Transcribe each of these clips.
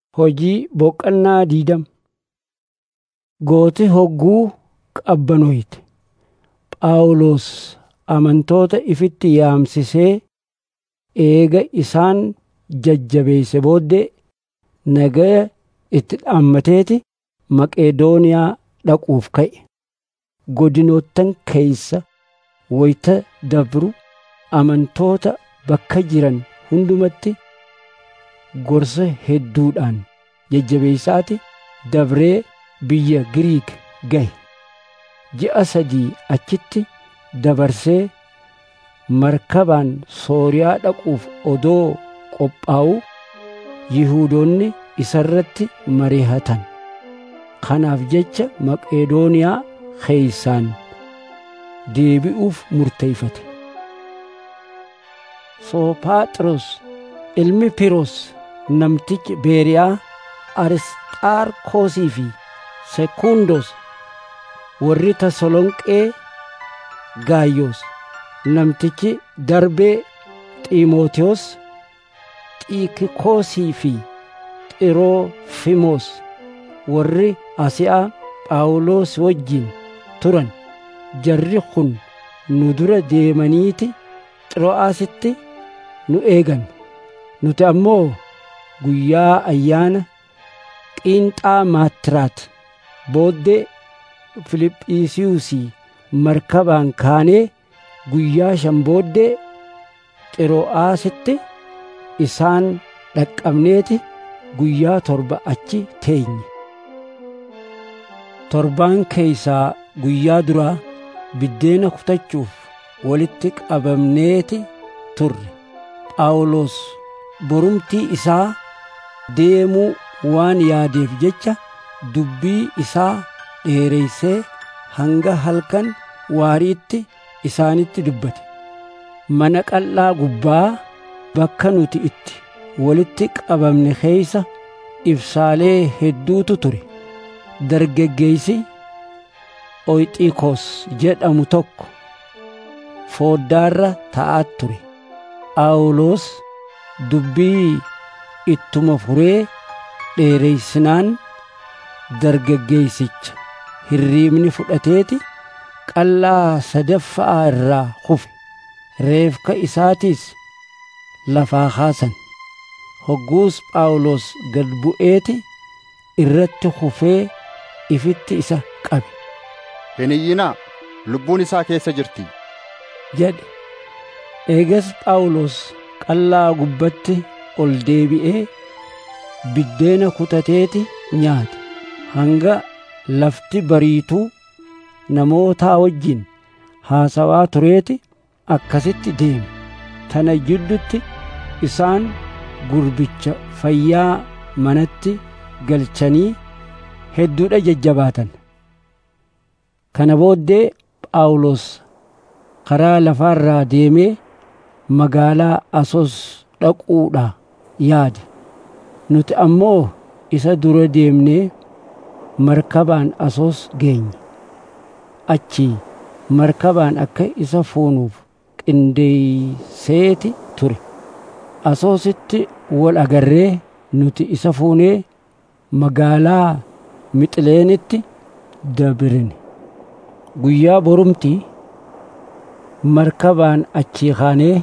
Hojii boqonnaa diidam Gooti hogguu qabbanoyte. Phaawulos amantoota ifitti yaamsisee eega isaan jajjabeeyse booddee nagaya itti dhaammateeti Maqedooniyaa dhaquuf ka'e. Godinoottan keeysa wayita dabru amantoota bakka jiran hundumatti gorsa hedduudhaan jajjabeeysaati dabree biyya Giriik gahe. Ji'a sadii achitti dabarsee markabaan Sooriyaa dhaquuf odoo qophaa'uu Yihuudoonni isarratti mari'atan. Kanaaf jecha Maqedooniyaa keeysaan deebi'uuf murteeyfate. Soophaxros ilmi Piroos namtichi Beeriyaa Arisxaarkoosii fi Sekundos warri Tasalonqee Gaayyoos namtichi Darbee Xiimotewos Xiikikoosii fi Xiroofiimoos warri Asiyaa Phaawulos wajjin turan jarri kun nu dura deemaniiti Xiroo'aasitti nu eegan nuti ammoo guyyaa ayyaana qiinxaa maattiraat booddee Filiphisiiyuusii markabaan kaanee guyyaa shan booddee Xiroo'aasitti isaan dhaqqabneeti guyyaa torba achi teenye. Torbaan keeysaa guyyaa duraa biddeena kutachuuf walitti qabamneeti turre. Phaawulos borumtii isaa deemuu waan yaadeef jecha dubbii isaa dheereysee hanga halkan waariitti isaanitti dubbate. Mana qal'aa gubbaa bakka nuti itti walitti qabamne keeysa ibsaalee hedduutu ture. Dargaggeeysi Oyxiikoos jedhamu tokko fooddaarra taa'aa ture. Phaawulos dubbii ittuma furee dheereysinaan dargaggeeysicha hirriibni fudhateeti qal'aa sadaffaa irraa kufe. Reefka isaatiis lafaa kaasan. Hogguus Phaawulos gad bu'eeti irratti kufee ifitti isa qabe. Hin iyyinaa, lubbuun isaa keessa jirti. jedhe. Eegas Phaawulos qal'aa gubbatti ol deebi'ee biddeena kutateeti nyaate. Hanga lafti bariituu namootaa wajjin haasawaa tureeti akkasitti deeme. Tana jiddutti isaan gurbicha fayyaa manatti galchanii hedduudha jajjabaatan. Kana booddee Phaawulos karaa lafaarraa deemee magaalaa Asos dhaquudha yaade. Nuti ammoo isa dura deemnee markabaan Asos geenye. Achii markabaan akka isa fuunuuf qindeeyseeti ture. Asoositti wal agarree nuti isa fuunee magaalaa Mixileenitti dabirine. Guyyaa borumtii markabaan achii kaanee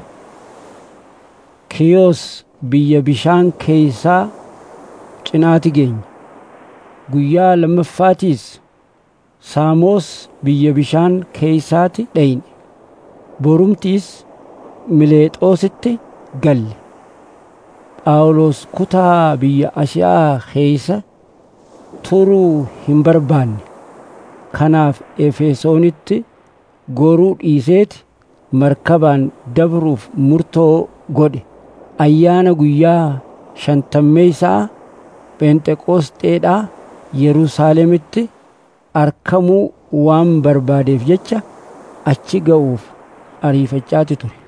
Kiyoos biyya bishaan keeysaa cinaati geenye. Guyyaa lammaffaatiis Saamoos biyya bishaan keeysaati dhayne. Borumtiis Mileexoositti galle. Phaawulos kutaa biyya Ashiyaa keeysa turuu hin barbaanne. Kanaaf Efesoonitti goruu dhiiseeti markabaan dabruuf murtoo godhe. Ayyaana guyyaa shantammeeysaa Pheenxeqoosxeedhaa Yerusaalemitti arkamuu waan barbaadeef jecha achi ga'uuf ariifachaati ture.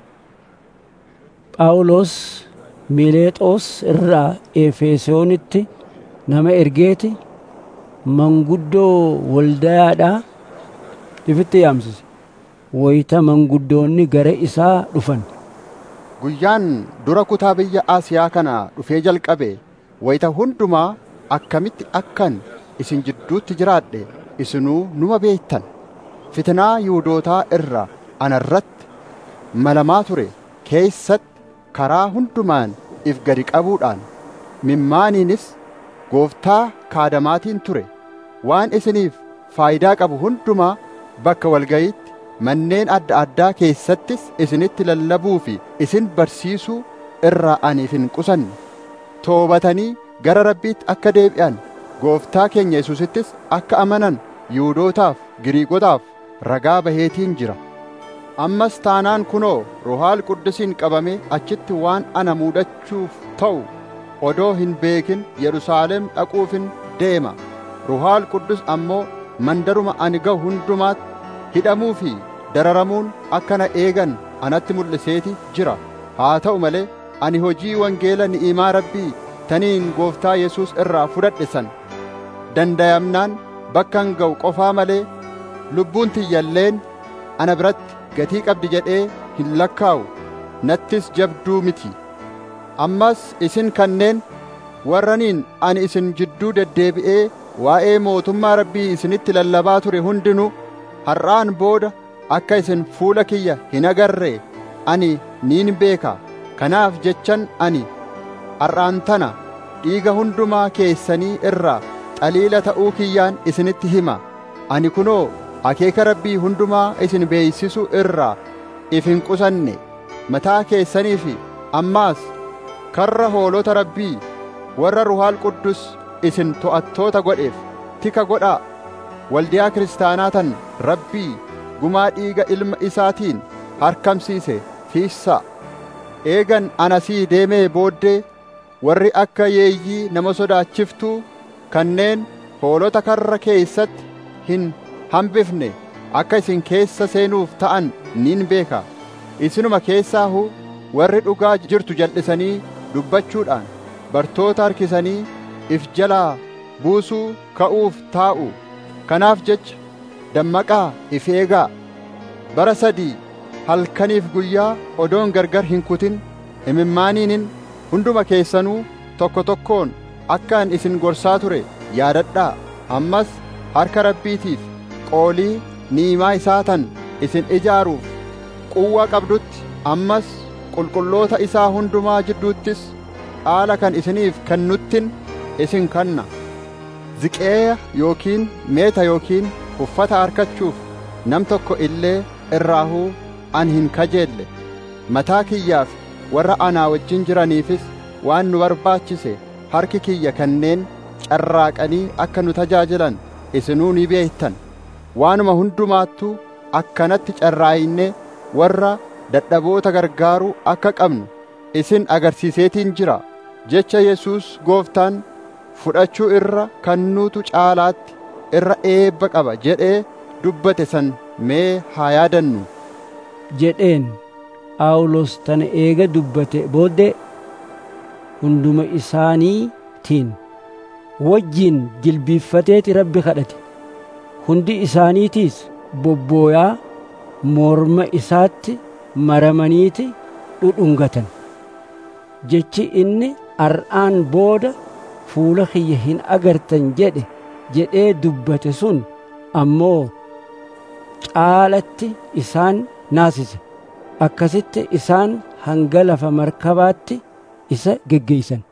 Phaawulos Mileexoos irraa Efesoonitti nama ergeeti manguddoo waldayaadhaa ifitti yaamsise. Wayita manguddoonni gara isaa dhufan. Guyyaan dura kutaa biyya Asiyaa kana dhufee jalqabe wayita hundumaa akkamitti akkan isin jidduutti jiraadhe isinuu numa beektan fitinaa yihuudootaa irraa anarratti malamaa ture keessatti karaa hundumaan if gadi qabuudhaan mimmaaniinis gooftaa kaadamaatiin ture waan isiniif faayidaa qabu hundumaa bakka walgayiitti manneen adda addaa keessattis isinitti lallabuu fi isin barsiisuu irraa aniif hin qusanne toobatanii gara rabbiitti akka deebi'an gooftaa keenya yesuusittis akka amanan yihuudootaaf giriikotaaf ragaa baheetiin jira ammas taanaan kunoo ruhaal quddisiin qabamee achitti waan ana muudachuuf ta'u odoo hin beekin yerusaalem dhaquufin deema ruhaal quddus ammoo mandaruma ani ga'u hundumaatti hidhamuu fi dararamuun akka na eegan anatti mul'iseeti jira haa ta'u malee ani hojii wangeela ni'imaa rabbii taniin gooftaa yesuus irraa fudhadhe san dandayamnaan bakkan ga'u qofaa malee lubbuun tiyyalleen ana biratti gatii qabdi jedhee hin lakkaa'u nattis jabduu miti ammas isin kanneen warraniin ani isin jidduu deddeebi'ee waa'ee mootummaa rabbii isinitti lallabaa ture hundinuu har'aan booda akka isin fuula kiyya hin agarree ani niin beeka kanaaf jechan ani har'aan tana dhiiga hundumaa keessanii irraa xaliila ta'uu kiyyaan isinitti hima ani kunoo akeeka rabbii hundumaa isin beeysisu irraa if hin qusanne mataa keessanii fi ammaas karra hoolota rabbii warra ruhaal quddus isin to'attoota godheef tika godhaa waldiyaa kiristaanaa tan rabbii gumaa dhiiga ilma isaatiin harkamsiise fiissaa eegan anasii deemee booddee warri akka yeeyyii nama sodaachiftuu kanneen hoolota karra keessatti hin hambifne akka isin keessa seenuuf ta'an niin beeka isinuma keessaahu warri dhugaa jirtu jal'isanii dubbachuudhaan bartoota harkisanii if jalaa buusuu ka'uuf taa'u kanaaf jecha dammaqaa if eegaa bara sadii halkaniif guyyaa odoon gargar hin kutin imimmaaniinin hunduma keessanuu tokko tokkoon akkaan isin gorsaa ture yaadadhaa ammas harka rabbiitiif qoolii ni'imaa isaa tan isin ijaaruuf quwwaa qabdutti ammas qulqulloota isaa hundumaa jidduuttis dhaala kan isiniif kennuttin isin kanna ziqeeya yookiin meeta yookiin uffata harkachuuf nam tokko illee irraahuu an hin kajeelle mataa kiyyaaf warra anaa wajjin jiraniifis waan nu barbaachise harki kiyya kanneen carraaqanii akka nu tajaajilan isinuu ni beektan waanuma hundumaattuu akkanatti carraa'innee warra dadhaboota gargaaruu akka qabnu isin agarsiiseetiin jira jecha Yesuus gooftaan fudhachuu irra kannuutu caalaatti irra eebba qaba jedhee dubbate san mee haa yaadannu jedheen Phaawulos tana eega dubbate booddee hunduma isaaniitiin wajjiin jilbiiffateeti rabbi kadhate hundi isaaniitiis bobbooyaa morma isaatti maramaniiti dhudhungatan jechi inni ar'aan booda fuula kiyya hin agartan jedhe jedhee dubbate sun ammoo caalatti isaan naasise akkasitti isaan hanga lafa markabaatti isa geggeeysan